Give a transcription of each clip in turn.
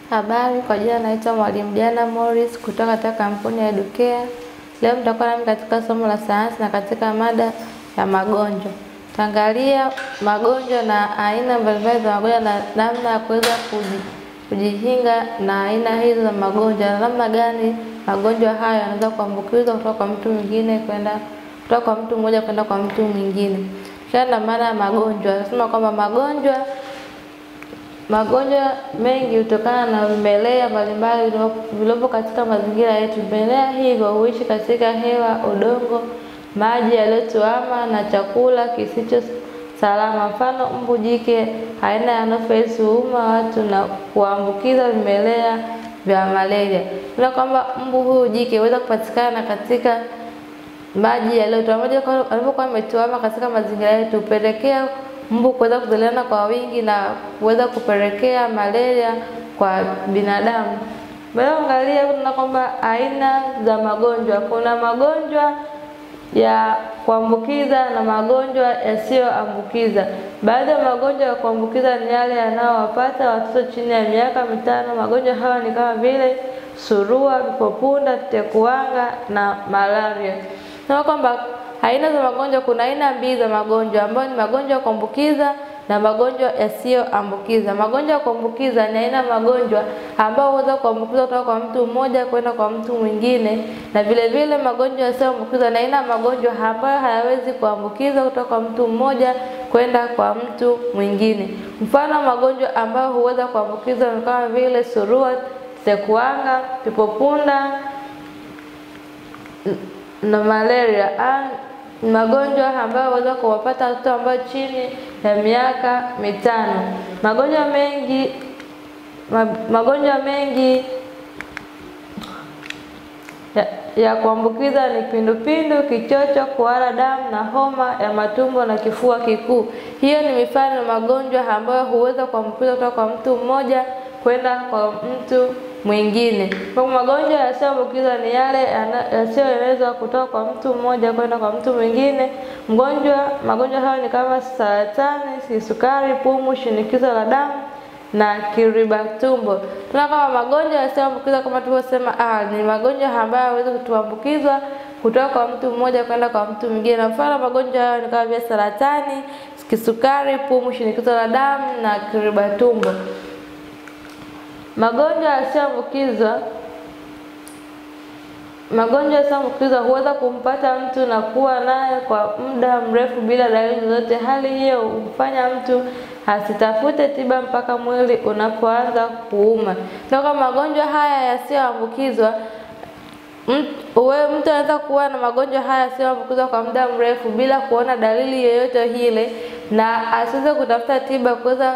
Habari, kwa jina naitwa Mwalimu Diana Morris kutoka katika kampuni ya Educare. Leo mtakuwa nami katika somo la sayansi na katika mada ya magonjwa. Tutaangalia magonjwa na aina mbalimbali za magonjwa na namna ya kuweza kuji, kujikinga na aina hizo za magonjwa na namna gani magonjwa hayo yanaweza kuambukizwa kutoka kwa mtu mwingine kwenda kutoka kwa mtu mmoja kwenda kwa mtu mwingine. Tukianza na maana ya magonjwa, nasema kwamba magonjwa Magonjwa mengi hutokana na vimelea mbalimbali vilivyopo katika mazingira yetu. Vimelea hivyo huishi katika hewa, udongo, maji yaliyotuama na chakula kisicho salama. Mfano, mbu jike aina ya Anopheles huuma watu na kuambukiza vimelea vya malaria. Tuna kwamba mbu huyu jike huweza kupatikana katika maji yaliyotuama. Maji yanapokuwa yametuama katika mazingira yetu hupelekea mbu kuweza kuzaliana kwa wingi na kuweza kupelekea malaria kwa binadamu. Baada angalia tunaona kwamba aina za magonjwa. Kuna magonjwa ya kuambukiza na magonjwa yasiyoambukiza. Baadhi ya magonjwa ya kuambukiza ni yale yanayowapata watoto chini ya miaka mitano. Magonjwa hayo ni kama vile surua, vipopunda, tetekuwanga na malaria. Tunaona kwamba aina za magonjwa, kuna aina mbili za magonjwa ambayo ni magonjwa ya kuambukiza na magonjwa yasiyoambukiza. Magonjwa ya kuambukiza ni aina ya magonjwa ambayo huweza kuambukiza kutoka kwa mtu mmoja kwenda kwa mtu mwingine, na vile vile magonjwa yasiyoambukiza ni aina ya magonjwa ambayo hayawezi kuambukiza kutoka kwa mtu mmoja kwenda kwa mtu mwingine. Mfano wa magonjwa ambayo huweza kuambukiza ni kama vile surua, tetekuwanga, pipopunda na malaria magonjwa ambayo huweza kuwapata watoto ambao chini ya miaka mitano. Magonjwa mengi magonjwa mengi ya, ya kuambukiza ni kipindupindu, kichocho, kuhara damu na homa ya matumbo na kifua kikuu. Hiyo ni mifano ya magonjwa ambayo huweza kuambukiza kutoka kwa mtu mmoja kwenda kwa mtu mwingine. Kwa magonjwa yasiyoambukiza ni yale yasiyoenezwa kutoka kwa mtu mmoja kwenda kwa mtu mwingine. Mgonjwa magonjwa hayo ni kama saratani, kisukari, pumu, shinikizo la damu na kiriba tumbo. Tuna kama magonjwa yasiyoambukiza kama tulivyosema awali, ni magonjwa ambayo hayawezi kutuambukizwa kutoka kwa mtu mmoja kwenda kwa mtu mwingine. Na mfano magonjwa hayo ni kama vile saratani, kisukari, pumu, shinikizo la damu na kiriba tumbo. Magonjwa yasiyoambukizwa magonjwa yasiyoambukizwa huweza kumpata mtu na kuwa naye kwa muda mrefu bila dalili zozote. Hali hiyo humfanya mtu asitafute tiba mpaka mwili unapoanza kuuma. Toka magonjwa haya yasiyoambukizwa wewe mtu anaweza kuwa na magonjwa haya yasiyoambukizwa kwa muda mrefu bila kuona dalili yoyote ile, na asiweze kutafuta tiba kuweza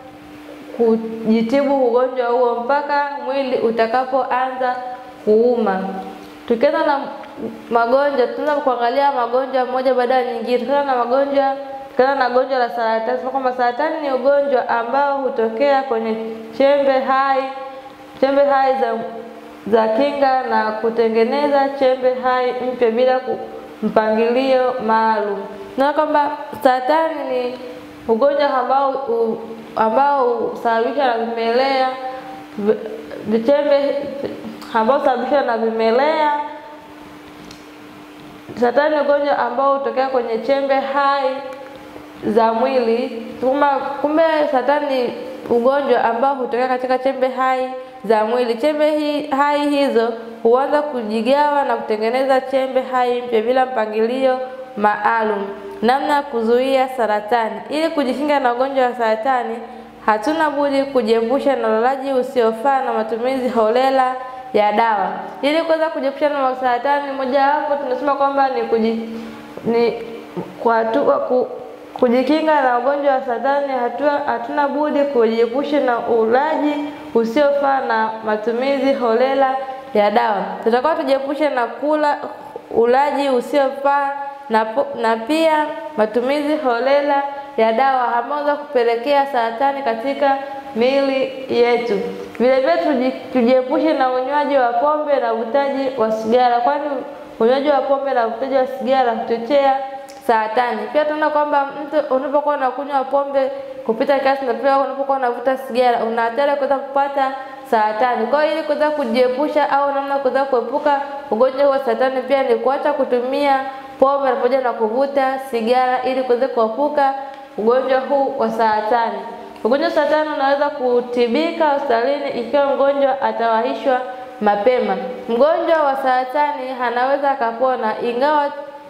kujitibu ugonjwa huo mpaka mwili utakapoanza kuuma. Tukianza na magonjwa, tunaanza kuangalia magonjwa moja baada ya nyingine. Tukianza na magonjwa, tukianza na gonjwa la saratani, sema kwamba saratani ni ugonjwa ambao hutokea kwenye chembe hai chembe hai za za kinga na kutengeneza chembe hai mpya bila mpangilio maalum. Na kwamba saratani ni ugonjwa ambao u, ambao husababishwa na vimelea vichembe ambao husababishwa na vimelea. Saratani ni ugonjwa ambao hutokea kwenye chembe hai za mwili. Kumbe, kumbe saratani ni ugonjwa ambao hutokea katika chembe hai za mwili. Chembe hi, hai hizo huanza kujigawa na kutengeneza chembe hai mpya bila mpangilio maalum. Namna ya kuzuia saratani. Ili kujikinga na ugonjwa wa saratani, hatuna budi kujiepusha na ulaji usiofaa na matumizi holela ya dawa. Ili kuweza kujiepusha na saratani, mojawapo tunasema kwamba ni kuji, ni kwa hatua ku, kujikinga na ugonjwa wa saratani, hatua hatuna budi kujiepusha na ulaji usiofaa na matumizi holela ya dawa. Tutakuwa tujiepushe na kula ulaji usiofaa na, na pia matumizi holela ya dawa ambazo kupelekea saratani katika miili yetu. Vile vile tujiepushe na unywaji wa pombe na uvutaji wa sigara, kwani unywaji wa pombe na uvutaji wa sigara huchochea saratani. Pia tunaona kwamba mtu unapokuwa unakunywa pombe kupita kiasi na pia unapokuwa unavuta sigara una hatari kuweza kupata saratani. Kwa hiyo ili kuweza kujiepusha au namna kuweza kuepuka ugonjwa wa saratani pia ni kuacha kutumia pombe pamoja na kuvuta sigara ili kuweza kuepuka ugonjwa huu wa saratani. Ugonjwa wa saratani unaweza kutibika hospitalini ikiwa mgonjwa atawahishwa mapema. Mgonjwa wa saratani anaweza akapona ingawa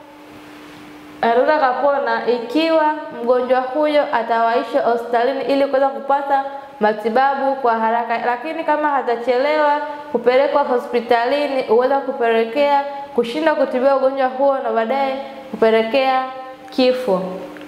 anaweza akapona ikiwa mgonjwa huyo atawaishwa hospitalini ili kuweza kupata matibabu kwa haraka, lakini kama hatachelewa kupelekwa hospitalini huweza kupelekea kushindwa kutibiwa ugonjwa huo na baadaye kupelekea kifo.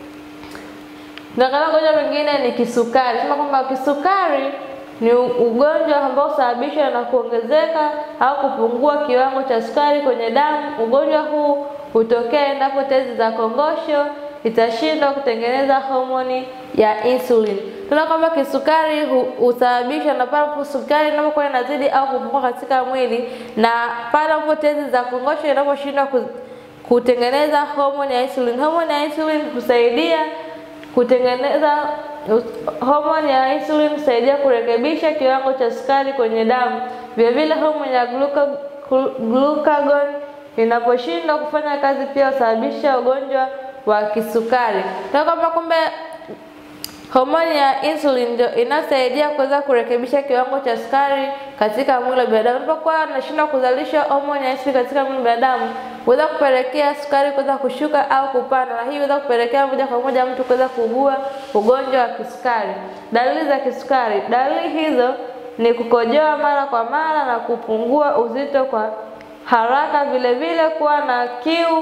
Tunaangalia ugonjwa mwingine ni kisukari. Sema kwamba kisukari ni ugonjwa ambao husababishwa na kuongezeka au kupungua kiwango cha sukari kwenye damu. Ugonjwa huu hutokea endapo tezi za kongosho itashindwa kutengeneza homoni ya insulin. Tunaona kwamba kisukari husababishwa na pale ambapo sukari inapokuwa inazidi au kupungua katika mwili, na pale ambapo tezi za kongosho inaposhindwa kutengeneza homoni ya insulin. Homoni ya insulin husaidia kutengeneza homoni ya insulin husaidia kurekebisha kiwango cha sukari kwenye damu. Vile vile homoni ya glucagon inaposhindwa kufanya kazi pia husababisha ugonjwa wa kisukari. Na kwamba kumbe homoni ya insulin ndio inasaidia kuweza kurekebisha kiwango cha sukari katika mwili wa binadamu. Unapokuwa unashindwa kuzalisha homoni ya insulin katika mwili wa binadamu, huweza kupelekea sukari kuweza kushuka au kupanda, na hii huweza kupelekea moja kwa moja mtu kuweza kuugua ugonjwa wa kisukari. Dalili za kisukari, dalili hizo ni kukojoa mara kwa mara na kupungua uzito kwa haraka, vile vile kuwa na kiu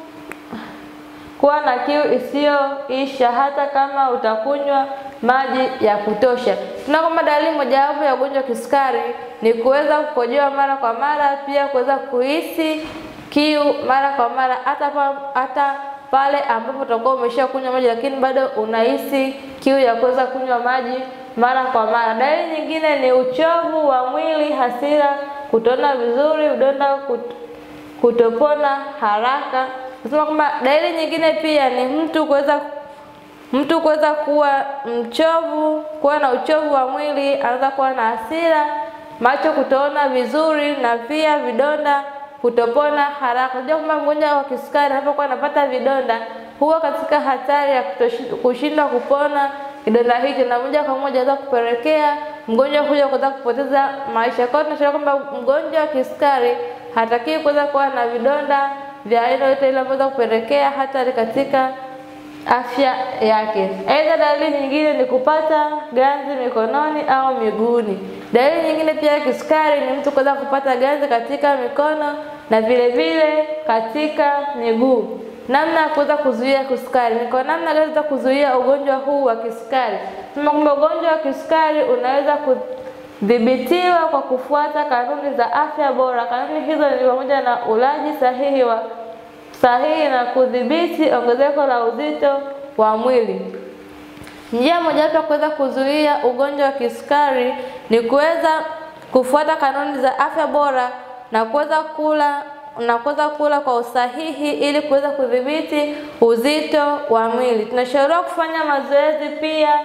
kuwa na kiu isiyoisha hata kama utakunywa maji ya kutosha. Tuna kwamba dalili mojawapo ya ugonjwa wa kisukari ni kuweza kukojoa mara kwa mara, pia kuweza kuhisi kiu mara kwa mara, hata pa, hata pale ambapo utakuwa umesha kunywa maji, lakini bado unahisi kiu ya kuweza kunywa maji mara kwa mara. Dalili nyingine ni uchovu wa mwili, hasira, kutoona vizuri, udonda kutopona haraka. Nasema kwamba dalili nyingine pia ni mtu kuweza mtu kuweza kuwa mchovu, kuwa na uchovu wa mwili, anaweza kuwa na hasira, macho kutoona vizuri na pia vidonda kutopona haraka. Unajua kwamba mgonjwa wa kisukari anapokuwa anapata vidonda huwa katika hatari ya kushindwa kupona kidonda hicho, na moja kwa moja anaweza kupelekea mgonjwa huyo kuweza kupoteza maisha. Kwa hiyo tunashauri kwamba mgonjwa wa kisukari hatakiwi kuweza kuwa na vidonda vya aina yote ile ambayo kupelekea hatari katika afya yake. Aidha, dalili nyingine ni kupata ganzi mikononi au miguuni. Dalili nyingine pia ya kisukari ni mtu kuweza kupata ganzi katika mikono na vile vile katika miguu. Namna ya kuweza kuzuia kisukari ni kwa namna gani za kuzuia ugonjwa huu wa kisukari? Tuna kwamba ugonjwa wa kisukari unaweza kudhibitiwa kwa kufuata kanuni za afya bora. Kanuni hizo ni pamoja na ulaji sahihi wa sahihi na kudhibiti ongezeko la uzito wa mwili. Njia mojawapo ya kuweza kuzuia ugonjwa wa kisukari ni kuweza kufuata kanuni za afya bora na kuweza kula na kuweza kula kwa usahihi ili kuweza kudhibiti uzito wa mwili. Tunashauriwa kufanya mazoezi pia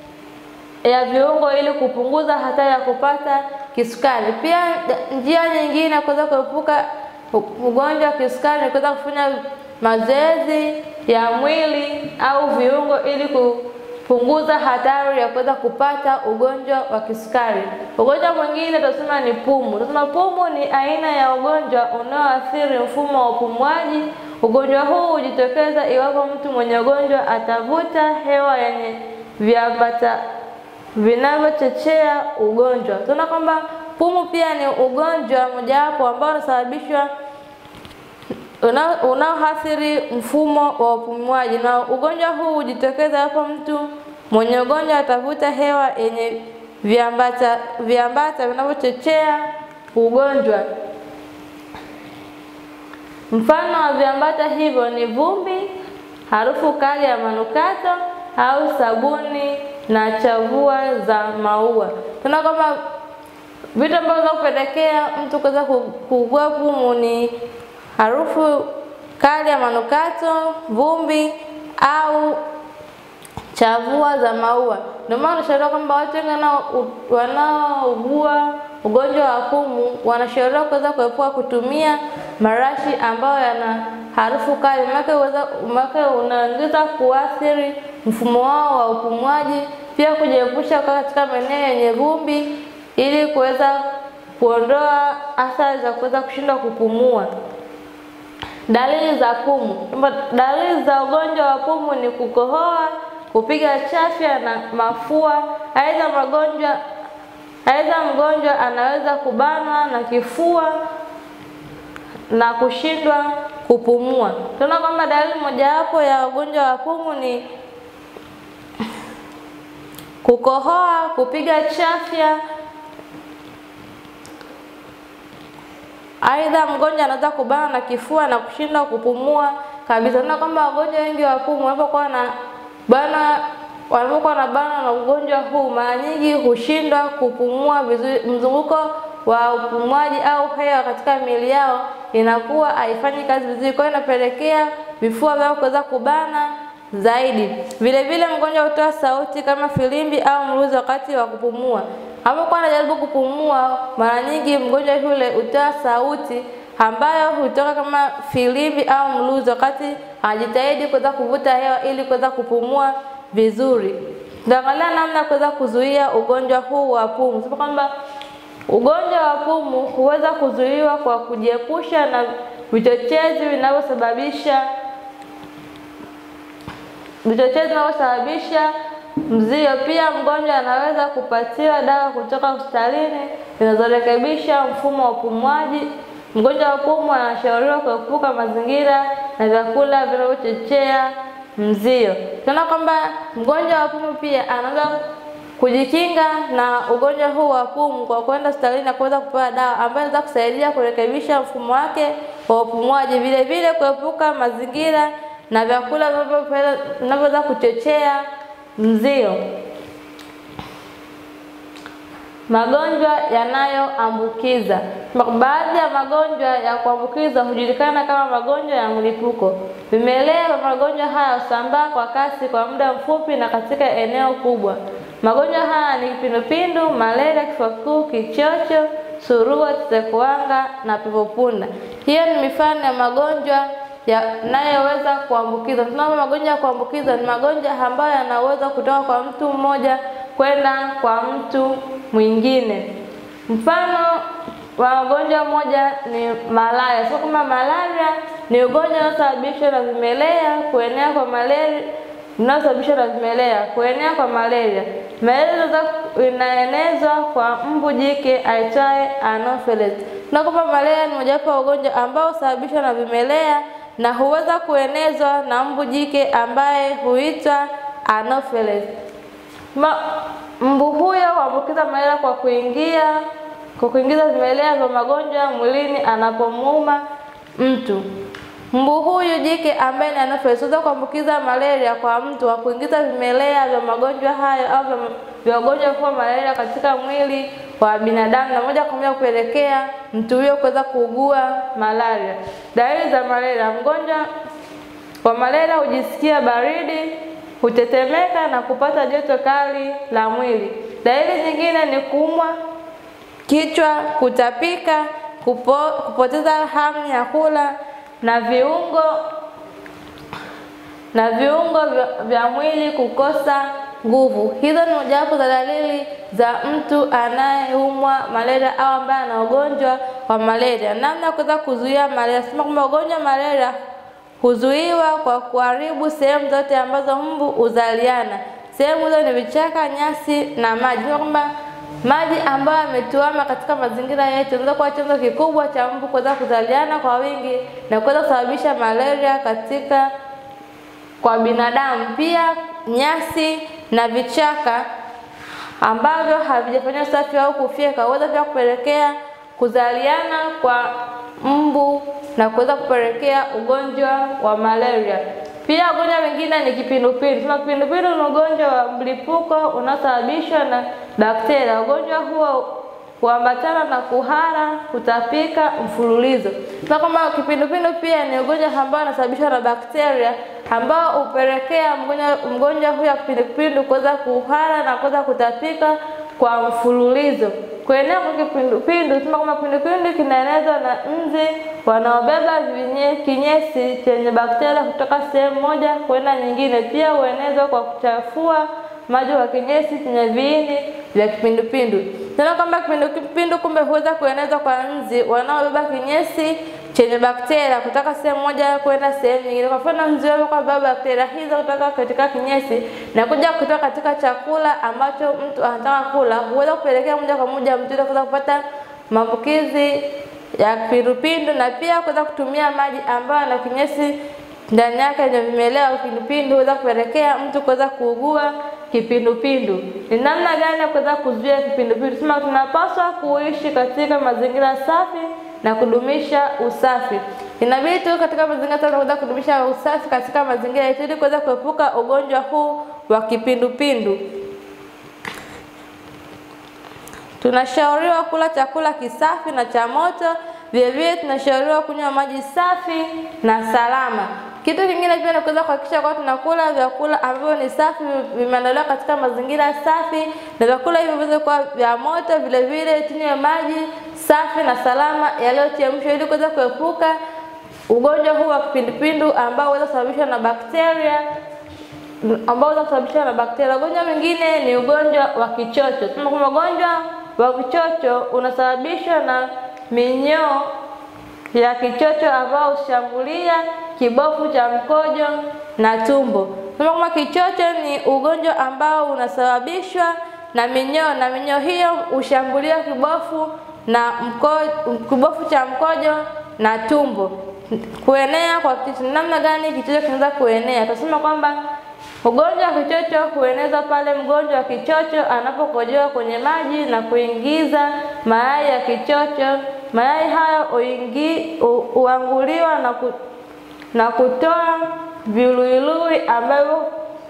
ya viungo ili kupunguza hatari ya kupata kisukari. Pia njia nyingine ya kuweza kuepuka ugonjwa wa kisukari ni kuweza kufanya mazoezi ya mwili au viungo ili kupunguza hatari ya kuweza kupata ugonjwa wa kisukari. Ugonjwa mwingine tunasema ni pumu. Tunasema pumu ni aina ya ugonjwa unaoathiri mfumo wa upumuaji. Ugonjwa huu hujitokeza iwapo mtu mwenye ugonjwa atavuta hewa yenye viambata vinavyochochea ugonjwa. Tunaona kwamba pumu pia ni ugonjwa mojawapo ambao unasababishwa unaoathiri mfumo wa upumuaji, na ugonjwa huu hujitokeza hapo mtu mwenye ugonjwa atavuta hewa yenye viambata viambata vinavyochochea ugonjwa. Mfano wa viambata hivyo ni vumbi, harufu kali ya manukato au sabuni na chavua za maua. Tunaona kwamba vitu ambavyo vinaweza kupelekea mtu kuweza kuugua pumu ni harufu kali ya manukato, vumbi au chavua za maua. Ndio maana tunashauriwa kwamba watu wengi wanaougua ugonjwa wa pumu wanashauriwa kuweza kuepuka kutumia marashi ambayo yana harufu kali, maana unaongeza kuathiri mfumo wao wa upumuaji. Pia kujiepusha kukaa katika maeneo yenye vumbi ili kuweza kuondoa athari za kuweza kushindwa kupumua. Dalili za pumu. Dalili za ugonjwa wa pumu ni kukohoa, kupiga chafya na mafua. Aidha magonjwa aidha mgonjwa anaweza kubanwa na kifua na kushindwa kupumua. Tunaona kwamba dalili mojawapo ya ugonjwa wa pumu ni kukohoa, kupiga chafya. Aidha mgonjwa anaweza kubanwa na kifua na kushindwa kupumua kabisa. Tunaona kwamba wagonjwa wengi wa pumu wanapokuwa na bana wanapokuwa na bana na ugonjwa huu, mara nyingi hushindwa kupumua vizuri. Mzunguko wa upumuaji au hewa katika miili yao inakuwa haifanyi kazi vizuri, kwa hiyo inapelekea vifua vyao kuweza kubana zaidi. Vile vile mgonjwa hutoa sauti kama filimbi au mluzi wakati wa kupumua. Anapokuwa anajaribu kupumua, mara nyingi mgonjwa yule hutoa sauti ambayo hutoka kama filimbi au mluzi wakati anajitahidi kuweza kuvuta hewa ili kuweza kupumua vizuri. Tunaangalia namna ya kuweza kuzuia ugonjwa huu wa pumu. Sema kwamba ugonjwa wa pumu huweza kuzuiwa kwa kujiepusha na vichochezi vinavyosababisha vichochezi vinavyosababisha mzio. Pia mgonjwa anaweza kupatiwa dawa kutoka hospitalini zinazorekebisha mfumo wa upumuaji. Mgonjwa wa pumu anashauriwa kuepuka mazingira na vyakula vinavyochochea mzio. Tunaona kwamba mgonjwa wa pumu pia anaweza kujikinga na ugonjwa huu wa pumu kwa kwenda hospitalini na kuweza kupewa dawa ambayo inaweza kusaidia kurekebisha mfumo wake wa upumuaji, vile vile kuepuka mazingira na vyakula vinavyoweza kuchochea mzio. Magonjwa yanayoambukiza. Baadhi ya magonjwa ya kuambukiza hujulikana kama magonjwa ya mlipuko. Vimelea vya magonjwa haya husambaa kwa kasi kwa muda mfupi na katika eneo kubwa. Magonjwa haya ni kipindupindu, malaria, kifua kikuu, kichocho, surua, tetekuwanga na pepopunda. Hiyo ni mifano ya magonjwa yanayoweza kuambukiza. Tunaona magonjwa ya kuambukiza ni magonjwa ambayo yanaweza kutoka kwa mtu mmoja kwenda kwa mtu mwingine. Mfano wa magonjwa moja ni malaria. Sio kama malaria ni ugonjwa unaosababishwa na vimelea kuenea kwa malaria unaosababishwa na vimelea kuenea kwa malaria. Malaria inaenezwa kwa mbu jike aitwaye Anopheles. Na kwamba malaria ni mojawapo ya ugonjwa ambao husababishwa na vimelea na huweza kuenezwa na mbu jike ambaye huitwa Anopheles. Ma, mbu huyo huambukiza malaria kwa kuingia kwa kuingiza vimelea vya magonjwa mwilini anapomuuma mtu. Mbu huyu jike ambaye ni Anopheles huweza kuambukiza malaria kwa mtu kwa kuingiza vimelea vya magonjwa hayo au vya ugonjwa kwa malaria katika mwili wa binadamu na moja kwa moja kupelekea mtu huyo kuweza kuugua malaria. Dalili za malaria: mgonjwa wa malaria hujisikia baridi, hutetemeka na kupata joto kali la mwili. Dalili nyingine ni kuumwa kichwa, kutapika, kupo, kupoteza hamu ya kula na viungo na viungo vya, vya mwili kukosa nguvu. Hizo ni mojawapo za dalili za mtu anayeumwa malaria au ambaye ana ugonjwa wa malaria. Namna ya kuweza kuzuia malaria, sema kwamba ugonjwa wa malaria huzuiwa kwa kuharibu sehemu zote ambazo mbu huzaliana. Sehemu hizo ni vichaka, nyasi na maji. Sema kwamba maji ambayo yametuama katika mazingira yetu yanaweza kuwa chanzo kikubwa cha mbu kuweza kuzaliana kwa wingi na kuweza kusababisha malaria katika kwa binadamu. Pia nyasi na vichaka ambavyo havijafanywa usafi au kufyeka huweza pia kupelekea kuzaliana kwa mbu na kuweza kupelekea ugonjwa wa malaria. Pia ugonjwa mwingine ni kipindupindu. Sema kipindupindu ni ugonjwa wa mlipuko unaosababishwa na bakteria. Ugonjwa huo huambatana na kuhara, kutapika mfululizo. Na kama kipindupindu pia ni ugonjwa ambao unasababishwa na bakteria ambao hupelekea mgonjwa mgonjwa huyo wa kipindupindu kuweza kuhara na kuweza kutapika kwa mfululizo. Kuenea kwa kipindupindu, tunasema kwamba kipindupindu kinaenezwa na nzi wanaobeba vinye- kinyesi chenye bakteria kutoka sehemu moja kwenda nyingine. Pia huenezwa kwa kuchafua maji kwa kinyesi chenye viini vya kipindupindu. Tena kwamba kipindupindu kumbe huweza kuenezwa kwa nzi wanaobeba kinyesi chenye bakteria kutoka sehemu moja kwenda sehemu nyingine. Kwa mfano, nzi wao kwa beba bakteria hizo kutoka katika kinyesi na kuja kutoka katika chakula ambacho mtu anataka kula, huweza kupelekea moja kwa moja mtu yule kuweza kupata maambukizi ya kipindupindu na pia kuweza kutumia maji ambayo yana kinyesi ndani yake yenye vimelea vya kipindupindu huweza kupelekea mtu kuweza kuugua kipindupindu. Ni namna gani ya kuweza kuzuia kipindupindu? Sema tunapaswa kuishi katika mazingira safi na kudumisha usafi. Inabidi tu katika mazingira safi na kuweza kudumisha usafi katika mazingira yetu ili kuweza kuepuka ugonjwa huu wa kipindupindu. Tunashauriwa kula chakula kisafi na cha moto. Vilevile tunashauriwa kunywa maji safi na salama. Kitu kingine pia ni kuweza kuhakikisha kwamba tunakula vyakula ambavyo ni safi, vimeandaliwa katika mazingira safi, na vyakula hivyo viweze kuwa vya moto. Vile vile tunywe maji safi na salama yaliyochemshwa ili kuweza kuepuka ugonjwa huu wa kipindupindu ambao unaweza kusababishwa na bakteria ambao unaweza kusababishwa na bakteria. Ugonjwa mwingine ni ugonjwa wa kichocho. Tunasema kwamba ugonjwa wa kichocho unasababishwa na minyoo ya kichocho ambao hushambulia kibofu cha mkojo na tumbo. Tunasema kwamba kichocho ni ugonjwa ambao unasababishwa na minyoo na minyoo hiyo hushambulia kibofu na mko, kibofu cha mkojo na tumbo. Kuenea kwa kichocho, namna gani kichocho kinaweza kuenea? Tunasema kwamba Ugonjwa wa kichocho huenezwa pale mgonjwa wa kichocho anapokojoa kwenye maji na kuingiza mayai ya kichocho. Mayai hayo huingi- hu- huanguliwa na, ku, na kutoa viluilui ambavyo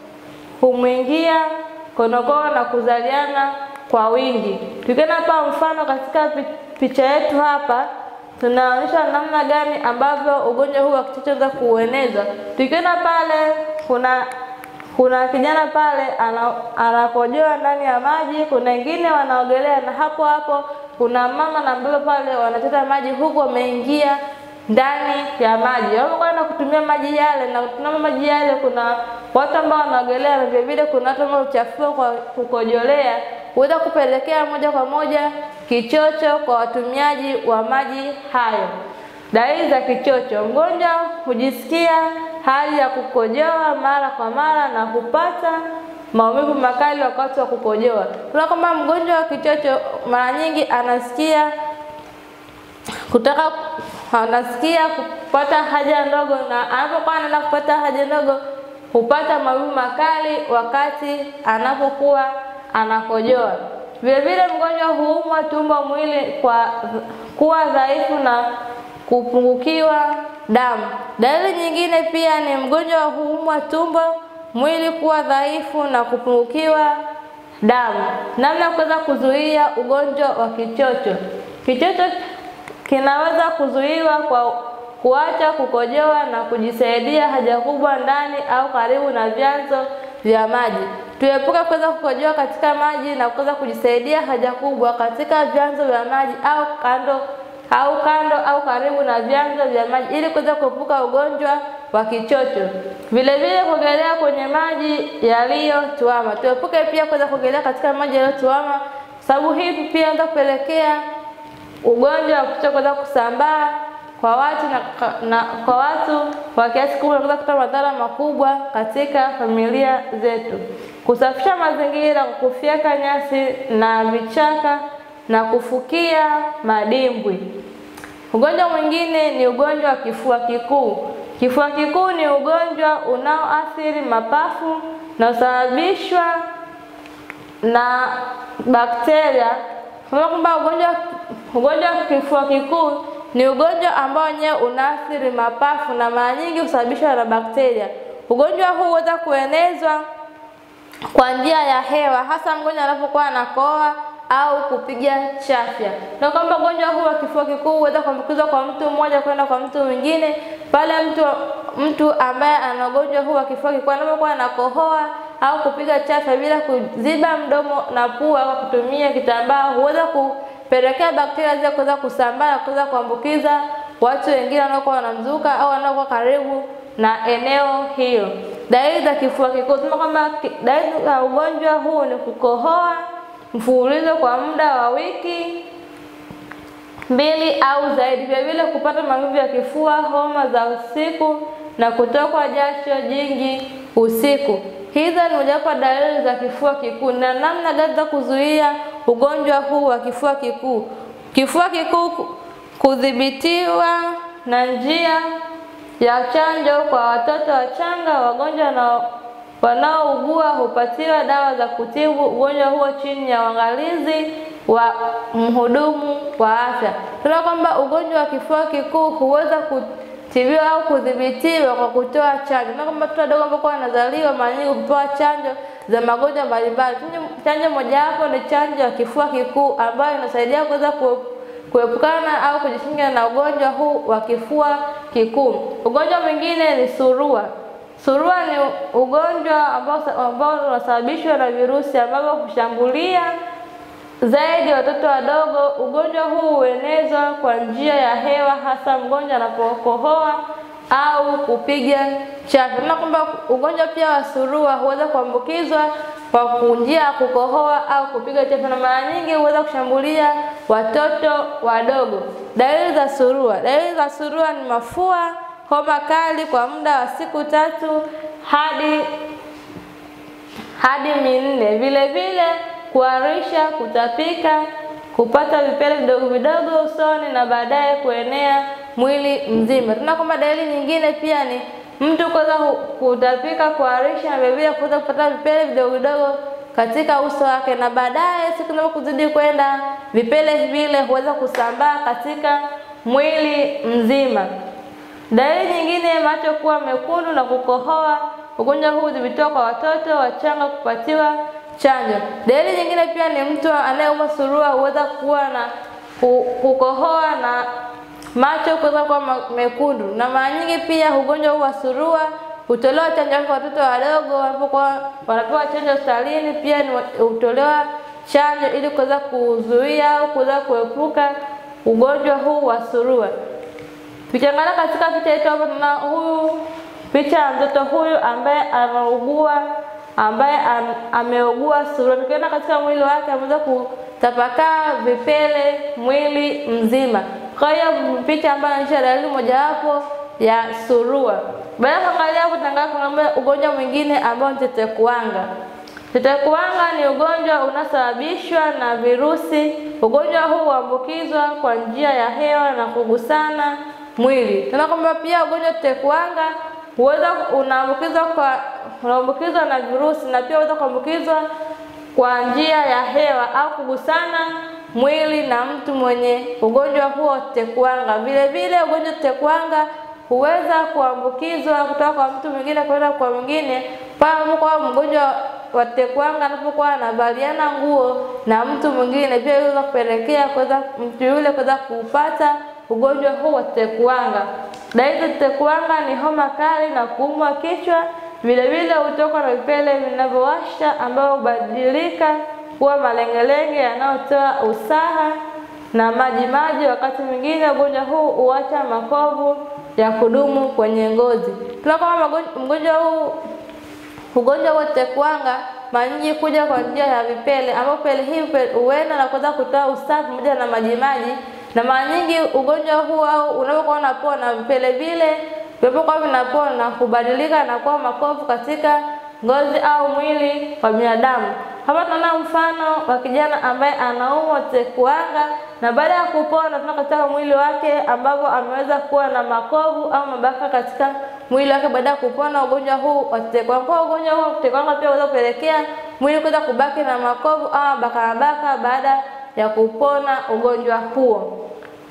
humwingia konokono na kuzaliana kwa wingi. Tukiona hapa mfano katika pi- picha yetu hapa tunaonyesha namna gani ambavyo ugonjwa huu wa kichocho unaweza kuueneza. Tukiona pale kuna kuna kijana pale ana, anakojoa ndani ya maji, kuna wengine wanaogelea, na hapo hapo kuna mama na mbaba pale wanachota maji huku wameingia ndani ya maji. Wanapokwenda kutumia maji yale na kutumia maji yale, kuna watu ambao wanaogelea na vile vile kuna watu ambao huchafua kwa kukojolea, huweza kupelekea moja kwa moja kichocho kwa watumiaji wa maji hayo. Dalili za kichocho: mgonjwa hujisikia hali ya kukojoa mara kwa mara na hupata maumivu makali wakati wa kukojoa. Tuna kwamba mgonjwa wa kichocho mara nyingi anasikia kutaka anasikia kupata haja ndogo, na anapokuwa anaenda kupata haja ndogo hupata maumivu makali wakati anapokuwa anakojoa. Vile vile mgonjwa huumwa tumbo, mwili kwa kuwa dhaifu na kupungukiwa damu. Dalili nyingine pia ni mgonjwa huumwa tumbo, mwili kuwa dhaifu na kupungukiwa damu. Namna ya kuweza kuzuia ugonjwa wa kichocho. Kichocho kinaweza kuzuiwa kwa kuacha kukojoa na kujisaidia haja kubwa ndani au karibu na vyanzo vya maji. Tuepuke kuweza kukojoa katika maji na kuweza kujisaidia haja kubwa katika vyanzo vya maji au kando au kando au karibu na vyanzo vya maji ili kuweza kuepuka ugonjwa wa kichocho. Vile vile kuogelea kwenye maji yaliyotuama. Tuepuke pia kuweza kuogelea katika maji yaliyotuama, sababu hii pia inaweza kupelekea ugonjwa wa kichocho kuweza kusambaa kwa watu na, na kwa watu kwa kiasi kikubwa na kuweza kuleta madhara makubwa katika familia zetu. Kusafisha mazingira kwa kufyeka nyasi na vichaka na kufukia madimbwi. Ugonjwa mwingine ni ugonjwa wa kifua kikuu. Kifua kikuu ni ugonjwa unaoathiri mapafu na husababishwa na bakteria. Kwa kwamba ugonjwa ugonjwa wa kifua kikuu ni ugonjwa ambao wenyewe unaathiri mapafu na mara nyingi husababishwa na bakteria. Ugonjwa huu huweza kuenezwa kwa njia ya hewa, hasa mgonjwa anapokuwa anakohoa au kupiga chafya. Na kwamba ugonjwa huu wa kifua kikuu huweza kuambukizwa kwa mtu mmoja kwenda kwa mtu mwingine pale mtu mtu ambaye ana ugonjwa huu wa kifua kikuu anapokuwa anakohoa au kupiga chafya bila kuziba mdomo na pua kwa kutumia kitambaa huweza kupelekea bakteria zile kuweza kusambaa na kuweza kuambukiza watu wengine wanaokuwa wanamzunguka au wanaokuwa karibu na eneo hilo. Dalili za kifua kikuu tunasema kwamba dalili za ugonjwa huu ni kukohoa mfululizo kwa muda wa wiki mbili au zaidi, vile vile kupata maumivu ya kifua, homa za usiku na kutokwa jasho jingi usiku. Hizo ni mojawapo dalili za kifua kikuu. Na namna gani za kuzuia ugonjwa huu wa kifua kikuu? Kifua kikuu kudhibitiwa na njia ya chanjo kwa watoto wachanga, wagonjwa na wanaougua hupatiwa dawa za kutibu ugonjwa huo chini ya uangalizi wa mhudumu wa afya. Tunaona kwamba ugonjwa wa kifua kikuu huweza kutibiwa au kudhibitiwa kwa kutoa chanjo. Na kwamba watoto wadogo ambao wanazaliwa mara nyingi hupewa chanjo za magonjwa mbalimbali. Chanjo mojawapo ni chanjo ya kifua kikuu ambayo inasaidia kuweza kuepukana au kujikinga na ugonjwa huu wa kifua kikuu. Ugonjwa mwingine ni surua. Surua ni ugonjwa ambao ambao unasababishwa na virusi ambavyo hushambulia zaidi watoto wadogo. Ugonjwa huu huenezwa kwa njia ya hewa, hasa mgonjwa anapokohoa au kupiga chafya. Na kwamba ugonjwa pia wa surua huweza kuambukizwa kwa njia ya kukohoa au kupiga chafya, na mara nyingi huweza kushambulia watoto wadogo. Dalili za surua. Dalili za surua ni mafua, homa kali kwa muda wa siku tatu hadi hadi minne. Vile vile kuharisha, kutapika, kupata vipele vidogo vidogo usoni na baadaye kuenea mwili mzima. Tuna kwamba dalili nyingine pia ni mtu kuweza kutapika, kuharisha na vile vile kuweza kupata vipele vidogo vidogo katika uso wake, na baadaye siku zinapozidi kwenda vipele vile huweza kusambaa katika mwili mzima. Dalili nyingine, macho kuwa mekundu na kukohoa. Ugonjwa huu hudhibitiwa kwa watoto wachanga kupatiwa chanjo. Dalili nyingine pia ni mtu anayeumwa surua huweza kuwa na kukohoa na macho kuweza kuwa mekundu, na mara nyingi pia ugonjwa huu wa surua hutolewa chanjo kwa watoto wadogo wanapokuwa wanapewa chanjo hospitalini. Pia ni hutolewa chanjo ili kuweza kuzuia au kuweza kuepuka ugonjwa huu wa surua. Tukiangalia katika picha yetu hapa, tuna huyu picha ya mtoto huyu ambaye anaugua ambaye am, ameugua surua. Tukiona katika mwili wake ameweza kutapakaa vipele mwili mzima. Kwa hiyo picha ambayo inaonyesha dalili mojawapo ya surua. Baada ya kuangalia hapo, tunaangalia ugonjwa mwingine ambao ni tetekuwanga. Tetekuwanga ni ugonjwa unaosababishwa na virusi. Ugonjwa huu huambukizwa kwa njia ya hewa na kugusana mwili. Tunaona kwamba pia ugonjwa wa tetekuwanga huweza unaambukizwa kwa unaambukizwa na virusi na pia huweza kuambukizwa kwa njia ya hewa au kugusana mwili na mtu mwenye ugonjwa huo tetekuwanga. Vile vile ugonjwa wa tetekuwanga huweza kuambukizwa kutoka kwa mtu mwingine kwenda kwa mwingine pale kwa mgonjwa wa tetekuwanga anapokuwa anavaliana nguo na mtu mwingine, pia inaweza kupelekea kuweza mtu yule kuweza kupata ugonjwa huu wa tetekuwanga. Dalili za tetekuwanga ni homa kali na kuumwa kichwa. Vile vile hutoka na vipele vinavyowasha ambao hubadilika kuwa malengelenge yanayotoa usaha na maji maji. Wakati mwingine ugonjwa huu huacha makovu ya kudumu kwenye ngozi. Tunaona mgonjwa huu ugonjwa wa tetekuwanga mara nyingi kuja kwa njia ya vipele, ambapo vipele hivi huenda na kuweza kutoa usaha pamoja na majimaji, na mara nyingi ugonjwa huu au unapokuwa unapona vipele vile vinapokuwa vinapona hubadilika na kuwa makovu katika ngozi au mwili wa binadamu. Hapa tunaona mfano wa kijana ambaye anaumwa tetekuwanga na baada ya kupona tunaona katika mwili wake ambapo ameweza kuwa na makovu au mabaka katika mwili wake baada ya kupona ugonjwa huu wa tetekuwanga. Kwa ugonjwa huu wa tetekuwanga pia unaweza kupelekea mwili kuweza kubaki na makovu au mabaka mabaka baada ya kupona ugonjwa huo.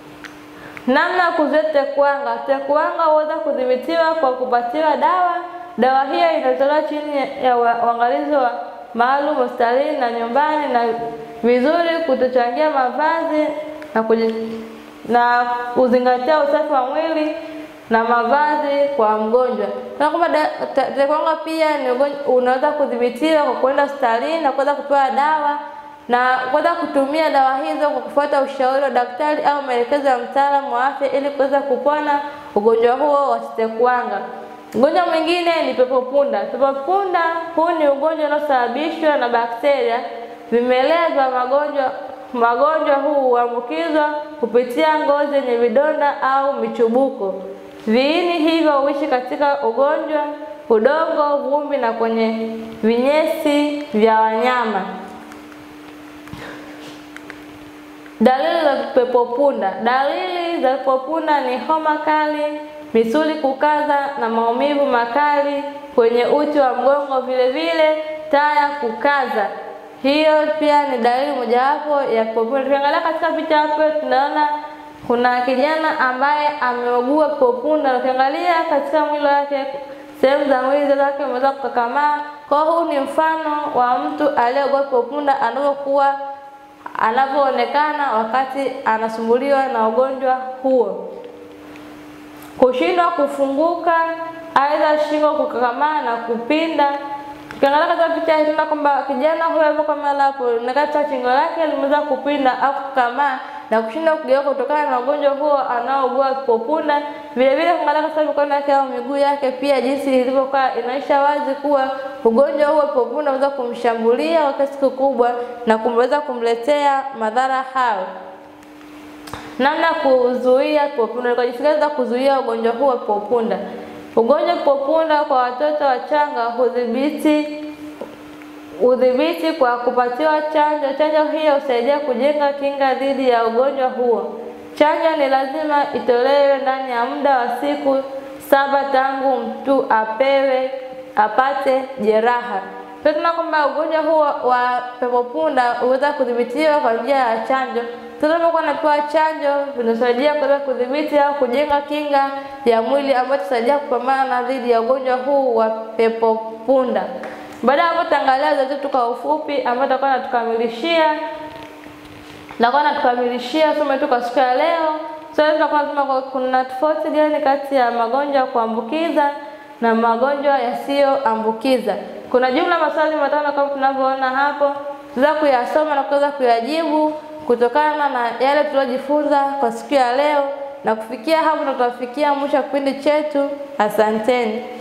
Namna ya kuzuia tetekuwanga. Tetekuwanga huweza kudhibitiwa kwa kupatiwa dawa. Dawa hiyo inatolewa chini ya uangalizi wa maalum hospitalini na nyumbani, na vizuri kutochangia mavazi na kuji, na kuzingatia usafi wa mwili na mavazi kwa mgonjwa. Na kwamba tetekuwanga pia ni ugonjwa unaweza kudhibitiwa kwa kwenda hospitalini na kuweza kupewa dawa na kuweza kutumia dawa hizo kwa kufuata ushauri wa daktari au maelekezo ya mtaalamu wa afya ili kuweza kupona ugonjwa huo wa tetekuwanga. Ugonjwa mwingine ni pepo punda. Pepo punda huu ni ugonjwa unaosababishwa na bakteria vimelea vya magonjwa. Magonjwa huu huambukizwa kupitia ngozi yenye vidonda au michubuko. Viini hivyo huishi katika ugonjwa, udongo, vumbi na kwenye vinyesi vya wanyama. Dalili za pepo punda. Dalili za pepo punda ni homa kali, misuli kukaza na maumivu makali kwenye uti wa mgongo, vile vile taya kukaza. Hiyo pia ni dalili mojawapo ya pepo punda. Tukiangalia katika picha hapo, tunaona kuna kijana ambaye ameugua pepo punda. Ukiangalia katika mwili wake, sehemu za mwili zake zimeweza kukakamaa. Kwa huu ni mfano wa mtu aliyeugua pepo punda anavyokuwa anavyoonekana wakati anasumbuliwa na ugonjwa huo. Kushindwa kufunguka, aidha shingo kukakamaa na kupinda. Tukiangalia katika picha hii tunaona kwamba kijana huyo alipo kama hapo, na katika shingo lake limeweza kupinda au kukakamaa na kushindwa kugeuka kutokana na ugonjwa huo anaougua pepo punda. Vile vile kuangalia katika mikono yake au miguu yake pia jinsi ilivyokaa inaonyesha wazi kuwa ugonjwa huo pepo punda unaweza kumshambulia kwa kiasi kikubwa na kumweza kumletea madhara hayo. Namna kuzuia pepo punda, kwa jinsi gani kuzuia ugonjwa huo pepo punda? Ugonjwa pepo punda kwa watoto wachanga hudhibiti udhibiti kwa kupatiwa chanjo. Chanjo hiyo husaidia kujenga kinga dhidi ya ugonjwa huo. Chanjo ni lazima itolewe ndani ya muda wa siku saba tangu mtu apewe apate jeraha. Pia tunaona kwamba ugonjwa huo wa pepo punda huweza kudhibitiwa kwa njia ya chanjo. Tunapokuwa napewa chanjo vinasaidia kuweza kudhibiti au kujenga kinga ya mwili ambayo itasaidia kupambana na dhidi ya ugonjwa huu wa pepo punda. Baada ya hapo tutaangalia zote tu kwa ufupi ambayo tutakuwa natukamilishia tutakuwa natukamilishia somo letu kwa siku ya leo. Sasa tutakuwa tunasema kuna tofauti gani kati ya magonjwa ya kuambukiza na magonjwa yasiyoambukiza. Kuna jumla maswali matano kama tunavyoona hapo, tunaweza kuyasoma na kuweza kuyajibu kutokana na yale tuliojifunza kwa siku ya leo, na kufikia hapo ndo tutafikia mwisho wa kipindi chetu. Asanteni.